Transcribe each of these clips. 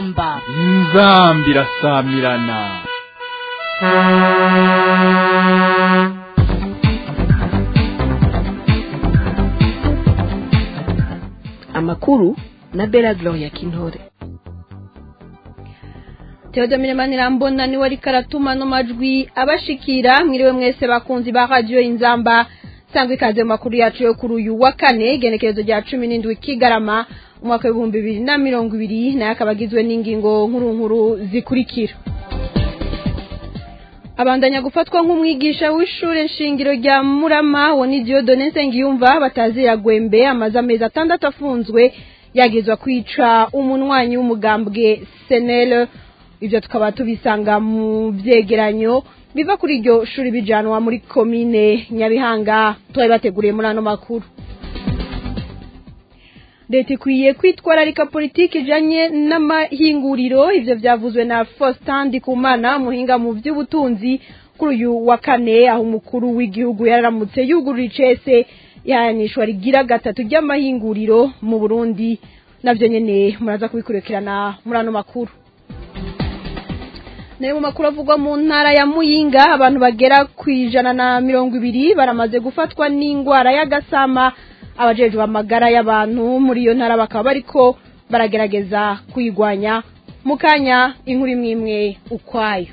inzamba inzamba irasamirana amakuru na bela gloria kintore Theodomire Manirambona niwe ariko aratuma no majwi abashikira mwiriwe mwese bakunzi ba radio inzamba sangwe ikaze mu makuru yacu yo kuri uyu wa kane igenekerezo rya cumi n'indwi kigarama umwaka w'ibihumbi bibiri na mirongo ibiri nayo akaba agizwe n'ingingo nkuru nkuru zikurikira abandanya gufatwa nk'umwigisha w'ishure nshingiro rya murama wo ni diodone nsengiyumva batazira gwembe amaze amezi atandatu afunzwe yagizwa kwica umunwanyi w'umugambwe senele ibyo tukaba tubisanga mu byegeranyo biva kuri iryo shuri bijanwa muri komine nyabihanga twari bateguriye muri ano makuru leta ikwiye kwitwararika politiki ijanye n'amahinguriro ivyo vyavuzwe na Faustin Ndikumana muhinga mu vy'ubutunzi kuri uyu wa kane aho umukuru w'igihugu yararamutse yugurura icese ihanishwa rigira gatatu ry'amahinguriro mu Burundi navyo nyene muraza kubikurikirana muri ano makuru nayo mu makuru avugwa mu ntara ya muyinga abantu bagera ku ijana na mirongo ibiri baramaze gufatwa n'indwara y'agasama abajejwe amagara y'abantu muri iyo ntara bakaba bariko baragerageza kuyigwanya mu kanya inkuru imwe imwe ukwayo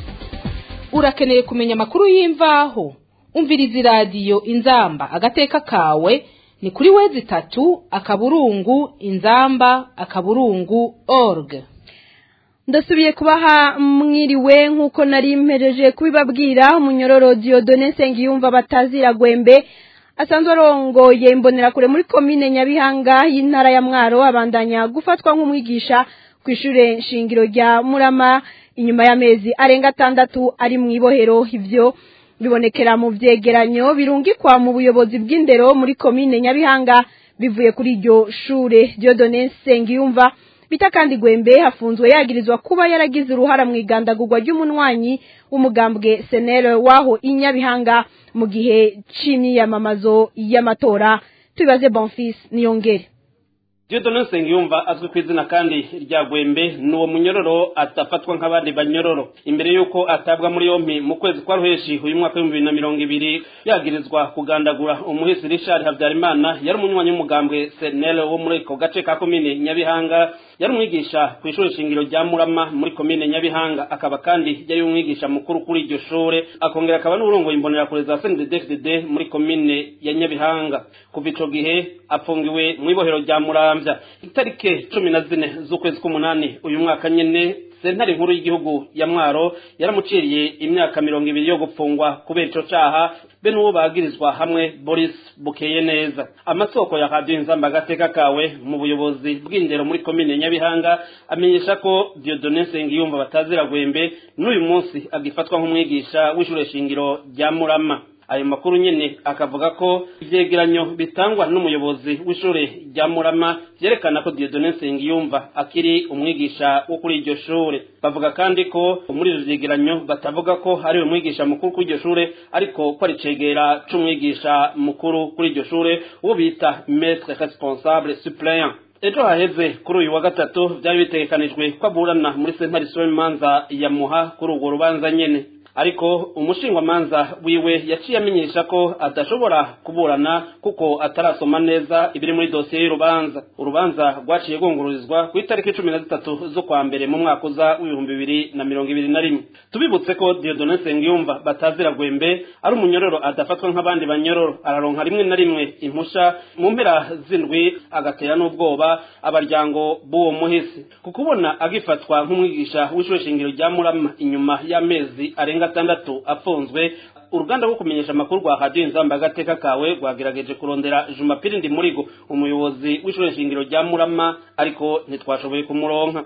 urakeneye kumenya amakuru y'imvaho umviriza iradiyo inzamba agateka kawe ni kuri wezi itatu akaburungu inzamba akaburungu org ndasubiye kubaha mwiriwe nk'uko nari mpereje kubibabwira umunyororo diodone nsengiyumva batazira gwembe asanzwe arongoye imbonerakure muri komine nyabihanga y'intara ya mwaro abandanya gufatwa nk'umwigisha ku ishure nshingiro rya murama inyuma y'amezi arenga atandatu ari mu ibohero ivyo bibonekera mu vyegeranyo birungikwa mu buyobozi bw'indero muri komine nyabihanga bivuye kuri iryo shure diodone nsengiyumva bita kandi gwembe hafunzwe yagirizwa kuba yaragize uruhara mu igandagurwa ry'umunwanyi w'umugambwe senere waho inyabihanga mu gihe c'imyiyamamazo y'amatora tubibaze bonfis niyongere Dieudonne Nsengiyumva azwi ku izina kandi rya Gwembe ni uwo munyororo atafatwa nk'abandi banyororo imbere y'uko atabwa muri yompi mu kwezi kwa ruheshi uyu mwaka w'ibihumbi bibiri na mirongo ibiri yagirizwa kugandagura umuhisi Richard Habyarimana yari umunywanyi w'umugambwe Senel wo muri ako gace ka komine Nyabihanga yari umwigisha ku ishuri shingiro rya Murama muri komine Nyabihanga akaba kandi yari umwigisha mukuru kuri iryo shure akongera akaba n'urongoye imbonerakure za CNDD-FDD muri komine ya Nyabihanga kuva ico gihe apfungiwe mu ibohero rya Muramvya itarike cumi na zine z'ukwezi k'umunani uyu mwaka nyene sentare nkuru y'igihugu ya mwaro yaramuciriye imyaka mirongo ibiri yo gupfungwa kubera ico caha be n'uwo bagirizwa hamwe boris bukeye neza amasoko ya radiyo inzamba agateka kawe mu buyobozi bw'indero muri komine nyabihanga amenyesha ko diodone nsengiyumva batazira gwembe n'uyu munsi agifatwa nk'umwigisha w'ishure shingiro rya murama ayo makuru nyene akavuga ko ivyegeranyo bitangwa n'umuyobozi w'ishure rya Murama vyerekana ko Dieudonne Nsengiyumva akiri umwigisha wo kuri iryo shure bavuga kandi ko muri ivyo vyegeranyo batavuga ko ari umwigisha mukuru kuri iryo shure ariko ko ari cegera c'umwigisha mukuru kuri iryo shure uwo bita maître responsable suppléant ejo haheze kuri uyu wa gatatu vyari bitegekanijwe ko aburana muri sentare imanza ya muha kuri urwo rubanza nyene ariko umushingwamanza wiwe yaciye amenyesha ko adashobora kuburana kuko atarasoma neza ibiri muri dosiye y'urubanza urubanza rwaciye rwungururizwa ku itariki cumi na zitatu z'ukwa mbere mu mwaka uza w'ibihumbi bibiri na mirongo ibiri na rimwe tubibutse ko diodone nsengiyumva batazira gwembe ari umunyororo adafatwa nk'abandi banyororo araronka rimwe na rimwe impusha mu mpera z'indwi agatera n'ubwoba abaryango b'uwo muhisi ku kubona agifatwa nk'umwigisha w'ishure shingiro rya murama inyuma y'amezi arenga gatandatu afunzwe uruganda rwo kumenyesha amakuru rwa radiyo inzamba agateka kawe rwagerageje kurondera jumapiri ndi murigo umuyobozi w'ishure shingiro rya murama ariko ntitwashoboye kumuronka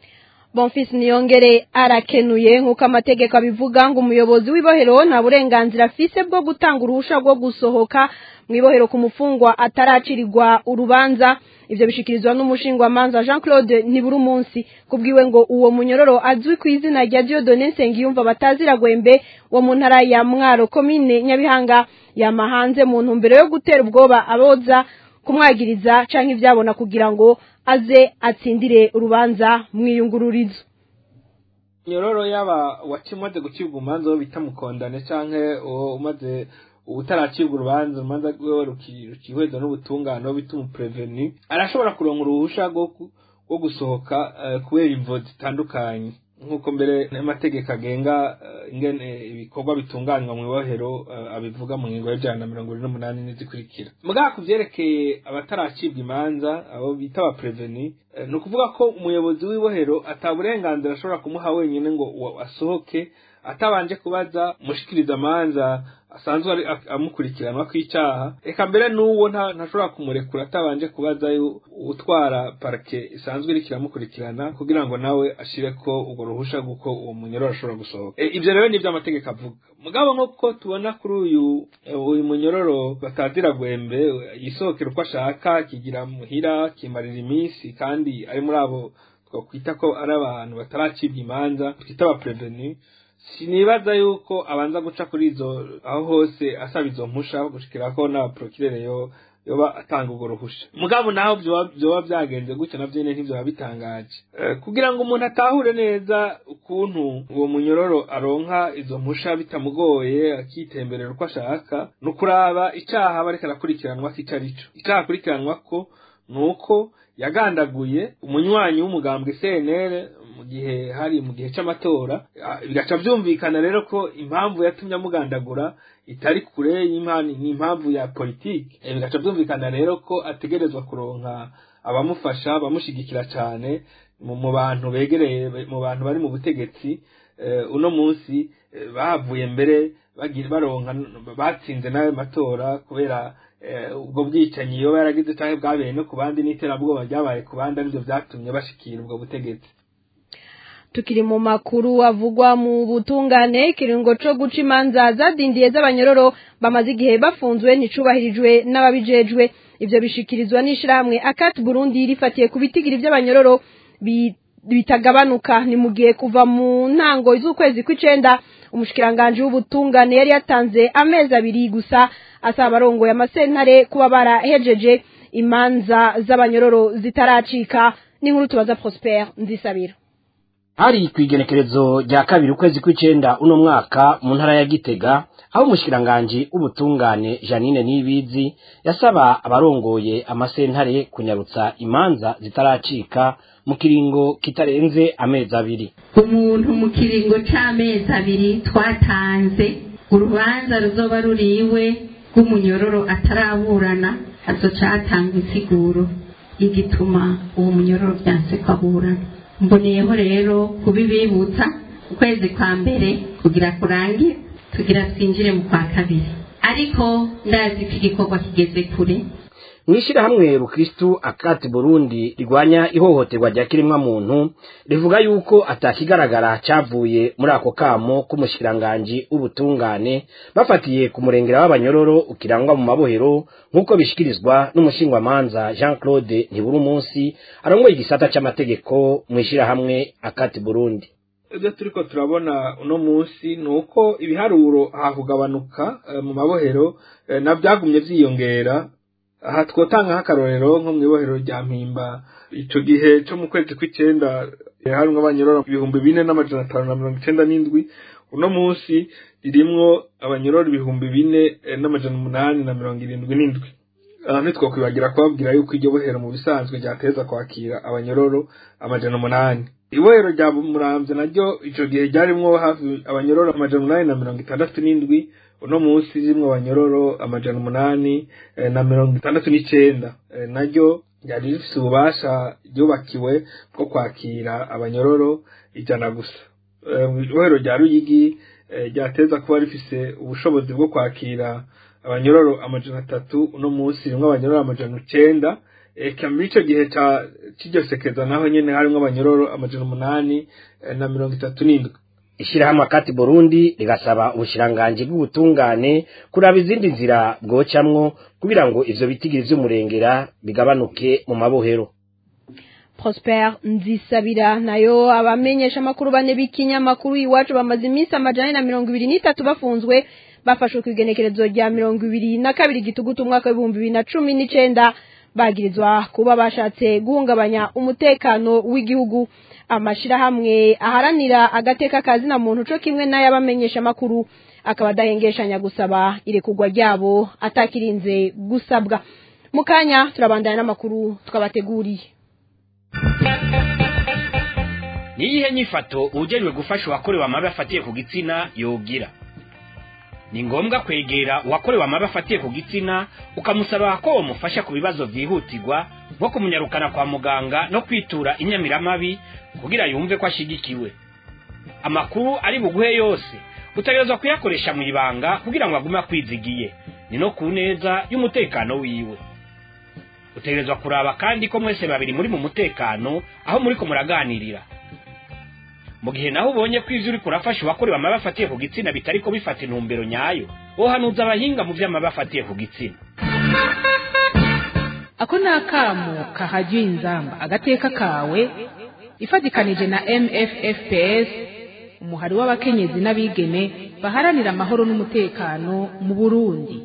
bonfis niyongere arakenuye nk'uko amategeko abivuga ngo umuyobozi w'ibohero nta burenganzira afise bwo gutanga uruhusha rwo gusohoka mu ibohero ku mufungwa ataracirirwa urubanza ivyo bishikirizwa n'umushingwamanza Jean Claude nibura umunsi kubwiwe ngo uwo munyororo azwi ku izina rya Dieudonne Nsengiyumva batazira gwembe wo mu ntara ya Mwaro komine Nyabihanga yamahanze mu ntumbero yo gutera ubwoba aboza kumwagiriza canke ivyabona kugira ngo aze atsindire urubanza mwiyungururizo nyororo yaba wakimaze gucibwa umanza wo bita mukondane canke uwo umaze utaracibwa urubanza urubanza rwiwe rukihweza n'ubutungane wo bita umupreveni arashobora kuronka uruhusha rwo gusohoka kubera imvo zitandukanye nk'uko mbere n'amategeko agenga ingene ibikorwa bitunganywa mu ibohero abivuga mu ngingo y'ijana na mirongo irindwi n'umunani n'izikurikira mugabo ku byerekeye abataracibwa imanza abo bita abapreveni ni ukuvuga ko umuyobozi w'ibohero ataburenganzira ashobora kumuha wenyine ngo asohoke atabanje kubaza mushikiriza amanza asanzwe amukurikiranwa kw'icyaha reka mbere n'uwo ntashobora kumurekura atabanje kubaza utwara parike isanzwe iriko iramukurikirana kugira ngo nawe ashire ko urwo ruhusha guko uwo munyororo ashobora gusohoka ibyo rero nibyo amategeko avuga mugabo nk'uko tubona kuri uyu uyu munyororo batazira gwembe yisohokera uko ashaka kigira muhira kimarira iminsi kandi ari muri abo twakwita ko ari abantu bataracibwa imanza twita abapreveni sinibaza yuko abanza guca kuri izo aho hose asaba izo mpusha gushikira ko na prokirere yo yoba atanga urwo ruhusha mugabo naho vyoba vyagenze gutyo navyo nyene ntivyoba bitangaje kugira ngo umuntu atahure neza ukuntu uwo munyororo aronka izo mpusha bitamugoye akitemberera uko ashaka ni ukuraba icaha bariko arakurikiranwa ko ico arico icaha akurikiranwa ko ni uko yagandaguye umunywanyi w'umugambwe CNL mu gihe hari mu gihe c'amatora bigaca vyumvikana rero ko impamvu yatumye amugandagura itari kure y'imani ni impamvu ya politike bigaca vyumvikana rero ko ategerezwa kuronka abamufasha abamushigikira cane mu bantu begereye mu bantu bari mu butegetsi uno munsi bahavuye mbere baronka batsinze n'ayo matora kubera ubwo bwicanyi iyo yaragize cyangwa bwabereye no ku bandi n'iterabwoba ryabaye ku bandi aribyo byatumye bashikira ubwo butegetsi tukiri mu makuru avugwa mu butungane ikiringo co guca imanza zadindiye z'abanyororo bamaze igihe bafunzwe nticubahirijwe n'ababijejwe ivyo bishikirizwa n'ishirahamwe akati burundi rifatiye ku bitigiri vy'abanyororo bitagabanuka ni mu gihe kuva mu ntango z'ukwezi kw'icenda umushikiranganji w'ubutungane yari yatanze amezi abiri gusa asaba abarongoye amasentare kuba barahejeje imanza z'abanyororo zitaracika n'inkuru tubaza prosper nzisabira hari ku igenekerezo rya kabiri ukwezi kw'icenda uno mwaka mu ntara ya gitega aho umushikiranganji w'ubutungane janine nibizi yasaba abarongoye amasentare kunyarutsa imanza zitaracika mu kiringo kitarenze amezi abiri umuntu mu kiringo c'amezi abiri twatanze urubanza ruzoba ruriwe rw'umunyororo ataraburana hazoca hatanga insiguro igituma uwo munyororo vyanse ko aburana mboneyeho rero kubibibutsa ukwezi kwa mbere kugira kurangire tugira twinjire mu kwa kabiri ariko ndazi ko igikorwa kigeze kure mw'ishirahamwe rukristu akati burundi rigwanya ihohoterwa rya kiremwa muntu rivuga yuko atakigaragara cavuye muri ako kamo k'umushikiranganji w'ubutungane bafatiye ku murengera w'abanyororo ukirangwa mu mabohero nk'uko bishikirizwa n'umushingwamanza jean claude ntibura umunsi arongoye igisata c'amategeko mw'ishirahamwe akati burundi ibyo turiko turabona uno munsi ni uko ibiharuro hakugabanuka mu mabohero na byagumye vyiyongera aha twotanga nk'akarorero nko mu ibohero rya mpimba ico gihe co mu kwezi kw'icenda harimwo abanyororo ibihumbi bine n'amajana atanu na mirongo icenda n'indwi uno munsi ririmwo abanyororo ibihumbi bine n'amajana umunani na mirongo irindwi n'indwi aha ntitwokwibagira kubabwira yuko iryo bohero mu bisanzwe ryateza kwakira abanyororo amajana umunani ibohero rya muramvya naryo ico gihe ryarimwo hafi abanyororo amajana umunani na mirongo itandatu n'indwi uno munsi rimwe abanyororo amajana umunani na mirongo itandatu n'icenda naryo ryari rifise ububasha ryubakiwe bwo kwakira abanyororo ijana gusa ibohero rya ruyigi ryateza kuba rifise ubushobozi bwo kwakira abanyororo amajana atatu uno munsi rimwe abanyororo amajana icenda eka muri ico gihe c'iryo sekeza naho nyene harimwo abanyororo amajana umunani na mirongo itatu n'indwi ishirahamwe akati burundi rigasaba ubushiranganji bw'ubutungane kuraba izindi nzira bwocamwo kugira ngo ivyo bitigiri vy'umurengera bigabanuke mu mabohero prosper nzisabira nayo abamenyesha amakuru bane b'ikinyamakuru iwacu bamaze iminsi amajana na mirongo ibiri n'itatu bafunzwe bafashwe ku igenekerezo rya mirongo ibiri na kabiri gitugutu umwaka w'ibihumbi bibiri na cumi n'icenda bagirizwa kuba bashatse guhungabanya umutekano w'igihugu amashirahamwe aharanira agateka kazina muntu co kimwe n'ayabamenyesha makuru akaba adahengeshanya gusaba irekurwa ryabo atakirinze gusabwa mu kanya turabandanya n'amakuru twabateguriye niyihe nyifato ujejwe gufasha uwakorewe amabi afatiye ku gitsina yogira ni ngombwa kwegera uwakorewe amabi afatiye ku gitsina ukamusaba ko wamufasha ku bibazo vyihutirwa nko kumunyarukana kwa muganga no kwitura inyamiramabi kugira yumve ko ashigikiwe amakuru ari buguhe yose utegerezwa kuyakoresha mu ibanga kugira ngo agume akwizigiye ni no ku neza y'umutekano wiwe utegerezwa kuraba kandi ko mwese babiri muri mu mutekano aho muri ko muraganirira mu gihe naho ubonye ko ivyo uriko urafasha uwakorewe amabi afatiye ku gitsina bitariko bifata intumbero nyayo wohanuza abahinga mu vy'amabi afatiye ku gitsina ako ni akamo kahajya inzamba agateka kawe ifatikanije na mffps umuhari w'abakenyezi n'abigeme baharanira amahoro n'umutekano mu burundi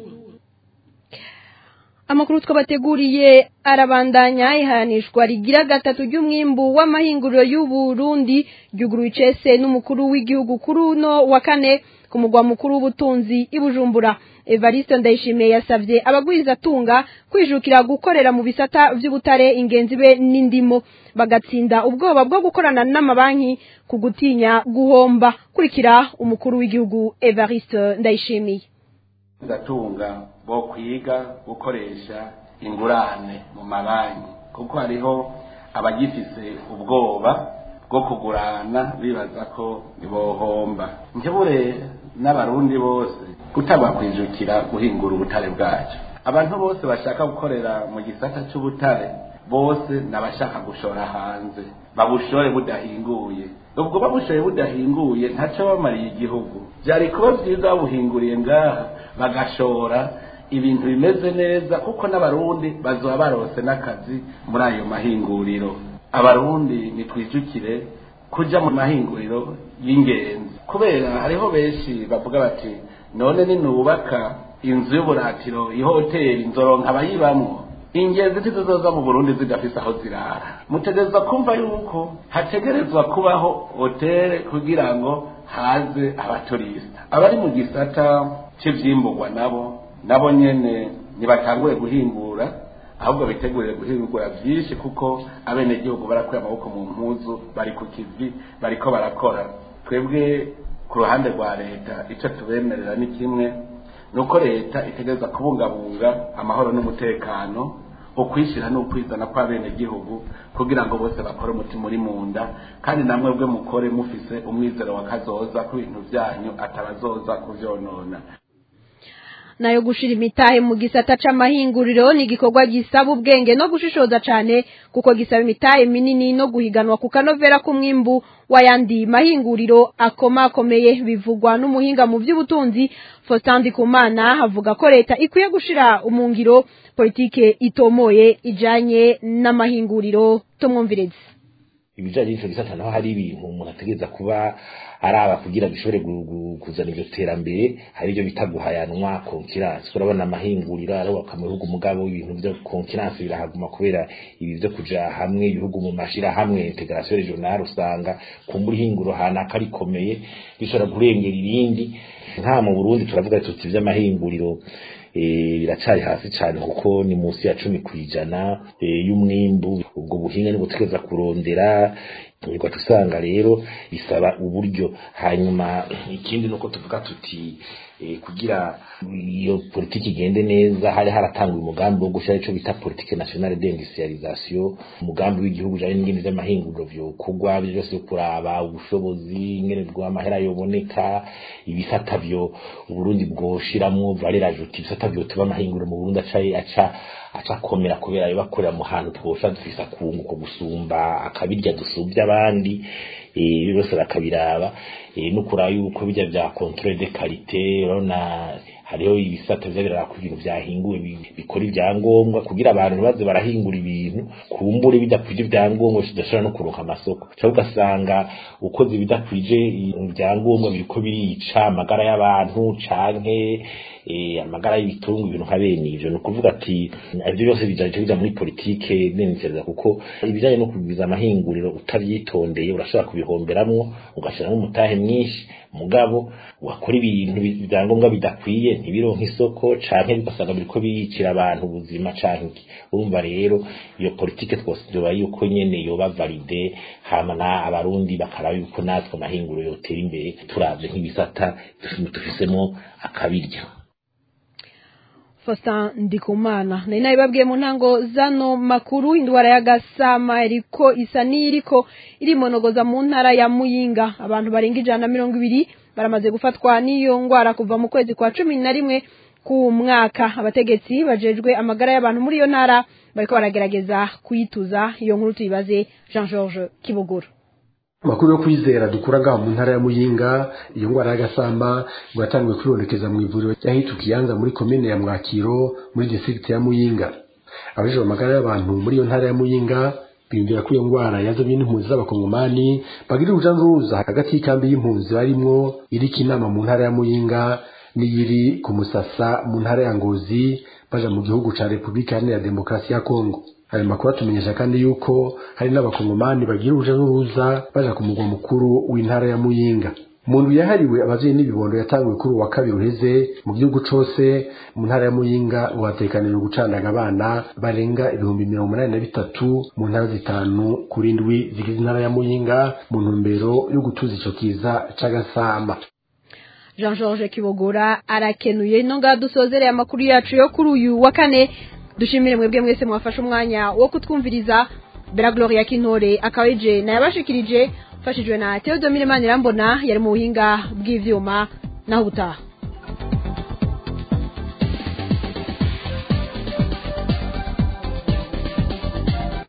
amakuru twabateguriye arabandanya ihanishwa rigira gatatu ry'umwimbu w'amahinguriro y'uburundi ryuguruye icese n'umukuru w'igihugu kuri uno wa kane ku mugwa mukuru w'ubutunzi i bujumbura evariste ndayishimiye yasabye abagwizatunga kwijukira gukorera mu bisata vy'ubutare ingenzi be n'indimo bagatsinda ubwoba bwo gukorana n'amabanki ku gutinya guhomba kurikira umukuru w'igihugu evariste ndayishimiye gatunga bo kwiga gukoresha ingurane mu mabanki kuko hariho abagifise ubwoba bwo kugurana bibaza ko bohomba njyewe n'abarundi bose kutabakwijukira guhingura ubutare bwacu abantu bose bashaka gukorera mu gisata cy'ubutare bose n'abashaka gushora hanze babushore budahinguye ubwo babushoye budahinguye ntacyo bamariye igihugu byari kuba byiza babuhinguriye ngaha bagashora ibintu bimeze neza kuko n'abarundi bazoba barose n'akazi muri ayo mahinguriro abarundi nitwijukire kuja mu mahinguriro y'ingenzi kubera hariho benshi bavuga bati none ninubaka inzu y'uburatiro ihoteli nzoronka abayibamwo ingenzi ntizizoza mu burundi zidafise aho zirara mutegerezwa kumva yuko hategerezwa kubaho hoteli kugira ngo haze abaturisita abari mu gisata cy'ivyimburwa nabo nabo nyene ntibatangure guhingura ahubwo bitegurire guhingura byinshi kuko abenegihugu barakuye amaboko mu mpuzu bari ku kivi bariko barakora twebwe ku ruhande rwa leta icyo tubemerera ni kimwe ni uko leta itegereza kubungabunga amahoro n'umutekano ukwishyira n'ukwizana kw'abenegihugu kugira ngo bose bakore umutima uri mu nda kandi namwe bwe mukore mufise umwizero wa kazoza ku bintu byanyu atabazoza kuvyonona nayo gushira imitahe mu gisata c'amahinguriro ni igikorwa gisaba ubwenge no gushishoza cane kuko gisaba imitahe minini no guhiganwa ku kanovera k'umwimbu w'ayandi mahinguriro akomakomeye bivugwa n'umuhinga mu vy'ubutunzi Faustin Ndikumana avuga ko leta ikwiye gushira umungiro politike itomoye ijanye n'amahinguriro tumwumvireze ibijanye n'ico gisata naho hari ibintu umuntu ategereza kuba araba kugira bishobore kuzana iryo terambere hari ibyo bita guhayanwa konkiransi urabona amahinguriro arubaka mu bihugu mugabo ibintu byo konkiransi birahaguma kubera ibi byo kuja hamwe ibihugu mu mashirahamwe integration regionale usanga kumbura ihinguro hanaka rikomeye rishobora kurengera irindi nka mu Burundi turavuga tuti vy'amahinguriro biracari hasi cyane kuko ni munsi ya cumi ku ijana y'umwimbu ubwo buhinga nibwo tugereza kurondera ugaca usanga rero bisaba uburyo hanyuma ikindi nuko tuvuga tuti kugira iyo politiki igende neza hari haratangwa umugambi wo gushyira icyo bita politike nationale d'industrialisation umugambi w'igihugu ujanye n'ingene vy'amahinguriro vyokorwa byo byose kuraba ubushobozi ingene bw'amahera yoboneka ibisata vyo uburundi bwoshiramwo valeur ajoute ibisata vyotuma amahinguriro mu burundi aca aca aca akomera kubera ayo bakorera mu hantu twosha dufise akunguko gusumba akabirya dusubya abandi ibi byose bakabiraba no kuraba yuko bijya bya controle de qualité urabona hariho ibisata biza biraraba ko ibintu vyahinguwe bi- bikora ibyangombwa kugira abantu ntibaze barahingura ibintu kumbure bidakwije ibyangombwa bidashobora no kuronka amasoko cyangwa ugasanga ukoze ibidakwije ibyangombwa biriko birica amagara y'abantu canke eh, amagara y'ibitungu ibintu nka bene ivyo ni ukuvuga ati ivyo byose bijaje bija muri politike nensereza kuko ibijanye no kugwiza amahinguriro utavyitondeye urashobora kubihomberamwo ugashiramwo umutahe mwinshi mugabo wakora ibintu bi- ibyangombwa bidakwiye ntibironke isoko canke bigasanga biriko biyicira abantu ubuzima canke iki urumva rero iyo politike twose vyoba yuko nyene yoba valide hama na abarundi bakaraba yuko natwe amahinguriro yotera imbere turavye nk'ibisata dufisemo akabirya Faustin Ndikumana nari nabibabwiye mu ntango zano makuru indwara y'agasama iriko isa n'iriko irimonogoza mu ntara ya Muyinga abantu barenga ijana na mirongo ibiri baramaze gufatwa n'iyo ndwara kuva mu kwezi kwa cumi na rimwe ku mwaka abategetsi bajejwe amagara y'abantu muri iyo ntara bariko baragerageza kuyituza iyo nkuru tuyibaze Jean Georges Kibogoro amakuru yo kwizera dukura ngaho mu ntara ya muyinga iyo ndwara y'agasamba ngo yatangiwe kwibonekeza mu ivuriro ry'ahitu kiyanza muri komine ya mwakiro muri distrikiti ya muyinga abajejwe amagara y'abantu muri iyo ntara ya muyinga biyumvira ko iyo ndwara yazanye n'impunzi z'abakongomani bagira uruja n'uruza hagati y'ikambi y'impunzi barimwo iriko inama mu ntara ya muyinga n'iyiri ku musasa mu ntara ya ngozi baja mu gihugu ca repubulika iharanira demokarasi ya kongo ayo makuru atumenyesha kandi yuko hari n'abakongomani bagira uruja n'uruza baja ku mugwa mukuru w'intara ya muyinga mu ndwi yahariwe abavyeyi n'ibibondo yatanguwe kuri uwa kabiri uheze mu gihugu cose mu ntara ya muyinga ngo hatekanijwe gucandaga abana barenga ibihumbi mirongo umunani na bitatu mu ntara zitanu kuri ndwi zigize intara ya muyinga mu ntumbero yo gutuza ico kiza c'agasamba Jean Georges Kibogora arakenuye ino ngaha dusozereye amakuru yacu yo kuri uyu wa kane dushimire mwebwe mwese mwafashe umwanya wo kutwumviriza Bella Gloria Kintore akaba ije nayabashikirije mfashijwe na Theodomire Manirambona yari mu buhinga bw'ivyuma naho ubutaha